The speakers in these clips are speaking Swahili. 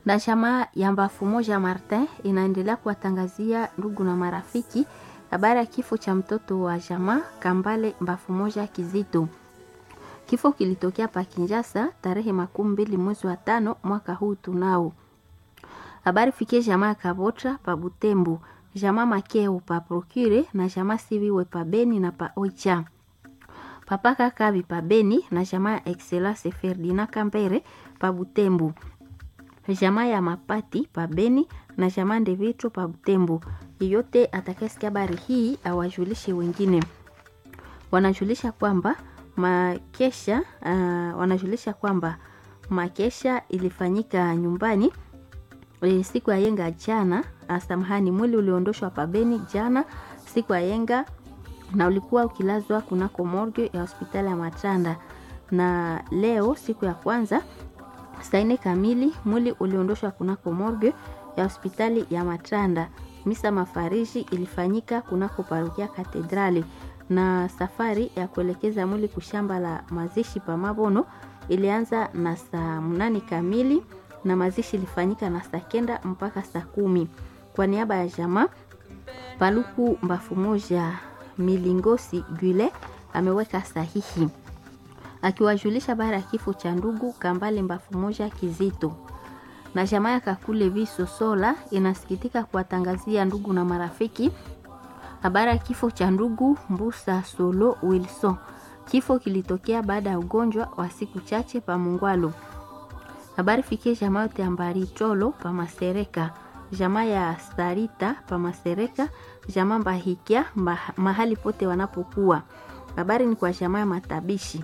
na chama ya Mbafu Moja Martin inaendelea kuwatangazia ndugu na marafiki habari ya kifo cha mtoto wa jamaa Kambale Mbafu Moja Kizito. Kifo kilitokea pa Kinshasa tarehe makumi mbili mwezi wa tano mwaka huu tunao. Habari fikie jamaa Kabotra pa Butembo, jamaa Makeo pa Procure na jamaa Siviwe pa Beni na pa Oicha. Papa Kakabi pa Beni na jamaa Excellence Ferdinand Kambere pa Butembo. Jamaa ya Mapati pa Beni na jamaa Ndevitro pa Butembo. Yeyote atakayesikia habari hii awajulishe wengine. Wanajulisha kwamba makesha uh, wanajulisha kwamba makesha ilifanyika nyumbani e, siku ya yenga jana. Samahani, mwili uliondoshwa pabeni jana siku ya yenga na ulikuwa ukilazwa kunako morgue ya hospitali ya Matanda, na leo siku ya kwanza saa nne kamili mwili uliondoshwa kunako morgue ya hospitali ya Matanda. Misa mafariji ilifanyika kunako parokia Katedrali na safari ya kuelekeza mwili kushamba la mazishi pa Mabono ilianza na saa mnane kamili na mazishi ilifanyika na saa kenda mpaka saa kumi. Kwa niaba ya jamaa Paluku Mbafu Moja Milingosi Gwile ameweka sahihi akiwajulisha bara ya kifo cha ndugu Kambale Mbafu Moja Kizito na jamaa ya Kakule Viso Sola inasikitika kuwatangazia ndugu na marafiki habari ya kifo cha ndugu Mbusa Solo Wilson. Kifo kilitokea baada ya ugonjwa wa siku chache pa Mungwalo. Habari fikie jamaa yote ya Mbari Cholo pa Masereka, jamaa ya Starita pa Masereka, jamaa Mbahikia mahali pote wanapokuwa. Habari ni kwa jamaa ya Matabishi.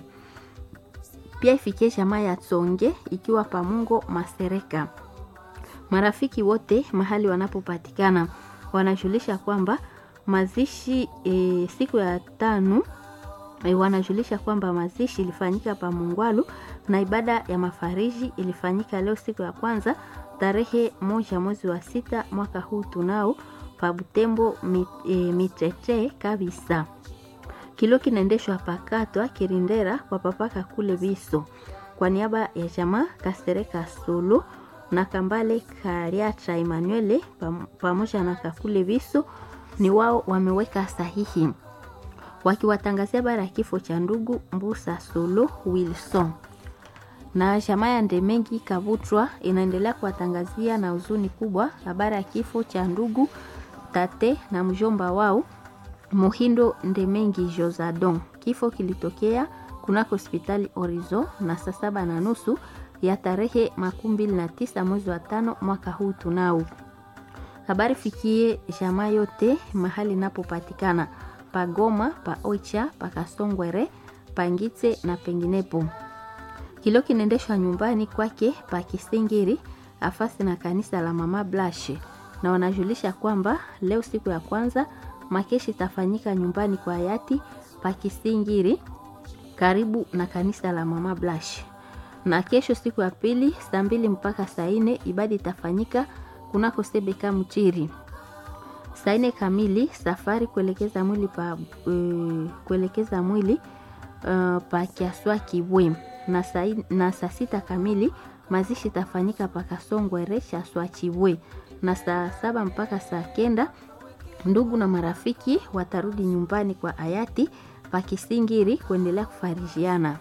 Pia ifikie jamaa ya Tsonge ikiwa pa Mungo Masereka. Marafiki wote mahali wanapopatikana wanajulisha kwamba mazishi e, siku ya tano e, wanajulisha kwamba mazishi ilifanyika pa Mungwalu na ibada ya mafariji ilifanyika leo siku ya kwanza tarehe moja mwezi wa sita mwaka huu tunao pa Butembo mit, e, mitete kabisa. Kilo kinaendeshwa pakatwa Kirindera kwa papaka kule Biso kwa niaba ya jamaa Kasereka Solo na Kambale Kariacha Emanuele pamoja na Kakule Biso ni wao wameweka sahihi wakiwatangazia habari ya kifo cha ndugu Mbusa Solo Wilson. Na jamaa ya Ndemengi Kavutwa inaendelea kuwatangazia na huzuni kubwa habari ya kifo cha ndugu tate na mjomba wao Muhindo Ndemengi Josadon. Kifo kilitokea kunako hospitali Orizo na saa saba na nusu ya tarehe makumi mbili na tisa mwezi wa tano mwaka huu tunao habari fikie jamaa yote mahali napopatikana pagoma pa Oicha pa Kasongwere pangitse na penginepo. Kilo kinaendeshwa nyumbani kwake pa Kisingiri afasi na kanisa la Mama Blashe, na wanajulisha kwamba leo siku ya kwanza makeshi itafanyika nyumbani kwa hayati pa Kisingiri karibu na kanisa la Mama Blashe, na kesho siku ya pili saa mbili mpaka saa nne ibada itafanyika kunako Sebeka Mchiri. Saa nne kamili safari kuelekeza mwili pa uh, kuelekeza mwili uh, pa Kiaswa Kibwe na saa na saa sita kamili mazishi itafanyika pa Kasongwere Chaswa Chibwe na saa saba mpaka saa kenda ndugu na marafiki watarudi nyumbani kwa hayati pa Kisingiri kuendelea kufarijiana.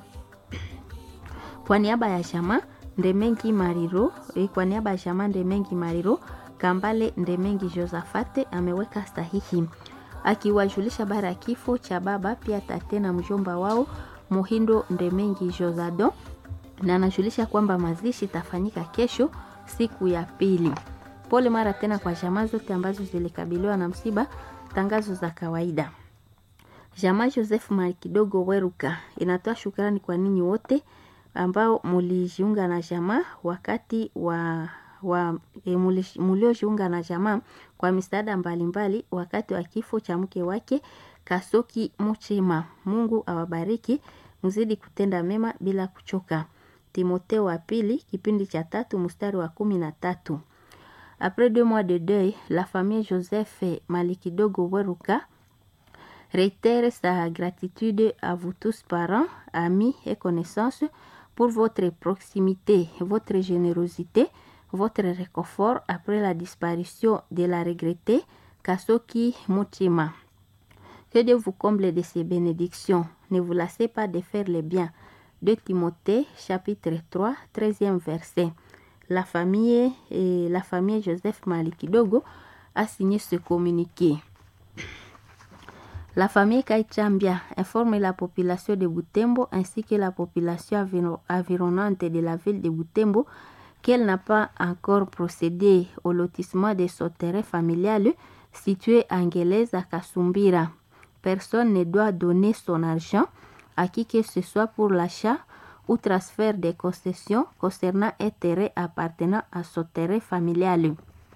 Kwa niaba ya jamaa Ndemengi Mariro, kwa niaba ya jamaa Ndemengi Mariro, Kambale Ndemengi Josafate ameweka sahihi akiwajulisha bara ya kifo cha baba pia tate na mjomba wao Muhindo Ndemengi Josado, na anajulisha kwamba mazishi itafanyika kesho siku ya pili. Pole mara tena kwa jamaa zote ambazo zilikabiliwa na msiba. Tangazo za kawaida. Jamaa Joseph Malikidogo Weruka inatoa shukrani kwa ninyi wote ambao mulijiunga na jamaa wakati wa, wa e, muliojiunga na jamaa kwa misaada mbalimbali wakati wa kifo cha mke wake Kasoki Muchema. Mungu awabariki, mzidi kutenda mema bila kuchoka. Timotheo wa pili kipindi cha tatu mstari wa kumi na tatu. Après deux mois de deuil, la famille Joseph Malikidogo Weruka réitère sa gratitude à vous tous parents, amis et connaissances pour votre proximité, votre générosité, votre réconfort après la disparition de la regrettée Kasoki Mutima. Que Dieu vous comble de ses bénédictions. Ne vous lassez pas de faire le bien. De Timothée, chapitre 3, 13e verset. La famille, et la famille Joseph Malikidogo a signé ce communiqué. La famille Kaichambia informe la population de Butembo ainsi que la population environnante de la ville de Butembo qu'elle n'a pas encore procédé au lotissement de son terrain familial situé à Angelès à Kasumbira. Personne ne doit donner son argent à qui que ce soit pour l'achat ou transfert des concessions concernant un terrain appartenant à son terrain familial.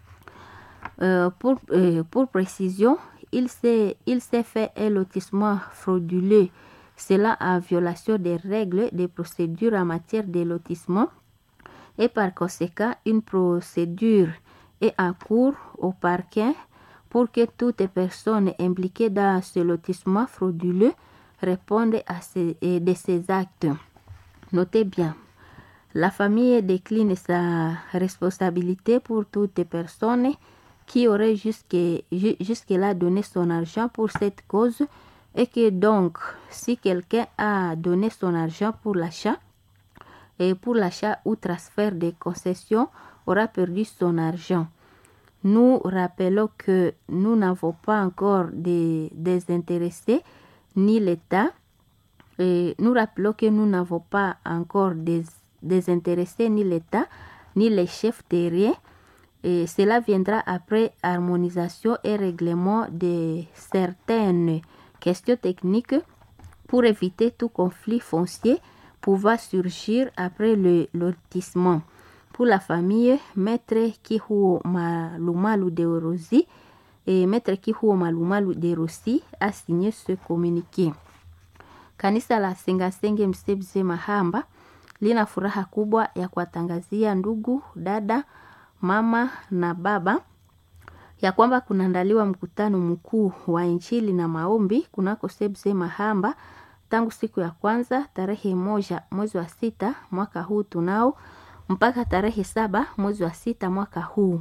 Euh, pour, euh, pour, précision, il s'est, il s'est fait un lotissement frauduleux, cela en violation des règles des procédures en matière de lotissement et par conséquent une procédure est en cours au parquet pour que toutes personnes impliquées dans ce lotissement frauduleux répondent à ces, de ces actes. Notez bien, la famille décline sa responsabilité pour toutes personnes qui auraient jusque, jusque-là donné son argent pour cette cause et que donc, si quelqu'un a donné son argent pour l'achat, et pour l'achat ou transfert des concessions aura perdu son argent. Nous rappelons que nous n'avons pas encore des désintéressés ni l'État. Et nous rappelons que nous n'avons pas encore des désintéressés ni l'État ni les chefs terriens. Et cela viendra après harmonisation et règlement de certaines questions techniques pour éviter tout conflit foncier pouvant surgir après le lotissement. Pour la famille, Maître Kihuo Malumalu de Rosi et Maître Kihuo Malumalu de Rosi a signé ce communiqué. Kanisa la Sengasenge Msebze Mahamba lina furaha kubwa ya kuwatangazia ndugu, dada, mama na baba ya kwamba kunaandaliwa mkutano mkuu wa Injili na maombi kunako Sebze Mahamba tangu siku ya kwanza tarehe moja mwezi wa sita mwaka huu tunao mpaka tarehe saba mwezi wa sita mwaka huu.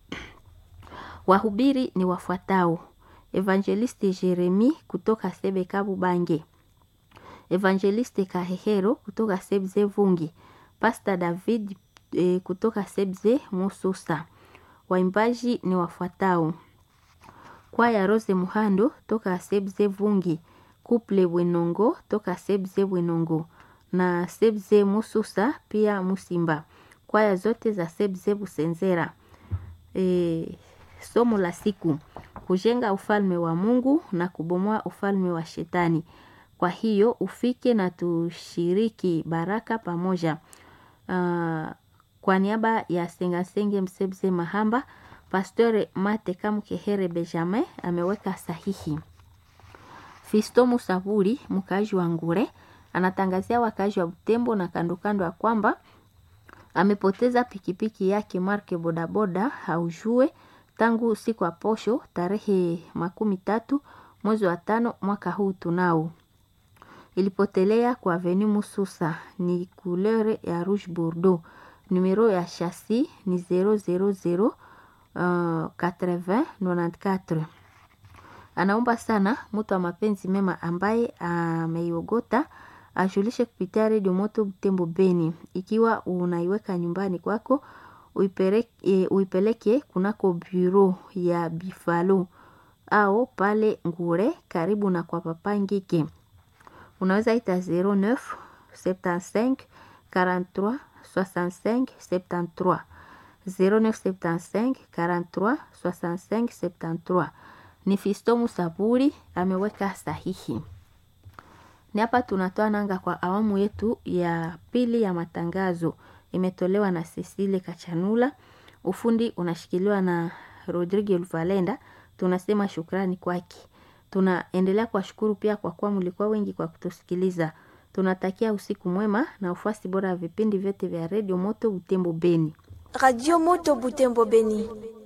Wahubiri ni wafuatao: Evangeliste Jeremi kutoka Sebe Kabu Bange, Evangeliste Kahehero kutoka Sebze Vungi, Pastor David e, kutoka Sebze Mususa. Waimbaji ni wafuatao: kwaya Rose Muhando toka Sebze Vungi, Couple Bwenongo toka Sebze Bwenongo na Sebze Mususa pia Musimba, kwaya zote za Sebze Busenzera. E, somo la siku kujenga ufalme wa Mungu na kubomoa ufalme wa Shetani. Kwa hiyo ufike na tushiriki baraka pamoja. Uh, kwa niaba ya Sengasenge Msebze Mahamba, Pastore Mate Kamukehere Benjamin ameweka sahihi. Fisto Musaburi, mkaaji wa Ngure, anatangazia wakaaji wa Butembo na kandokando ya kwamba amepoteza pikipiki yake marke bodaboda haujue tangu siku ya posho tarehe makumi tatu mwezi wa tano mwaka huu tunao. Ilipotelea kwa Avenue Mususa ni couleur ya rouge bordeaux. Numero ya chassis ni 000 uh, 80 94 anaomba sana mtu wa mapenzi mema ambaye ameiogota ajulishe kupitia redio moto Butembo Beni. Ikiwa unaiweka nyumbani kwako, uipeleke, uipeleke kunako bureau ya Bifalo au pale Ngure karibu na kwa papa Ngike. Unaweza ita 09 75 43 65 73 0975 43 65 73 ni Fisto Musaburi ameweka sahihi. Ni hapa tunatoa nanga kwa awamu yetu ya pili ya matangazo, imetolewa na Cecile Kachanula, ufundi unashikiliwa na Rodrigo Luvalenda. Tunasema shukrani kwake. Tunaendelea kuwashukuru pia kwa kuwa mlikuwa wengi kwa kutusikiliza. Tunatakia usiku mwema na ufuasi bora ya vipindi vyote vya redio Moto Butembo Beni. Radio Moto Butembo Beni.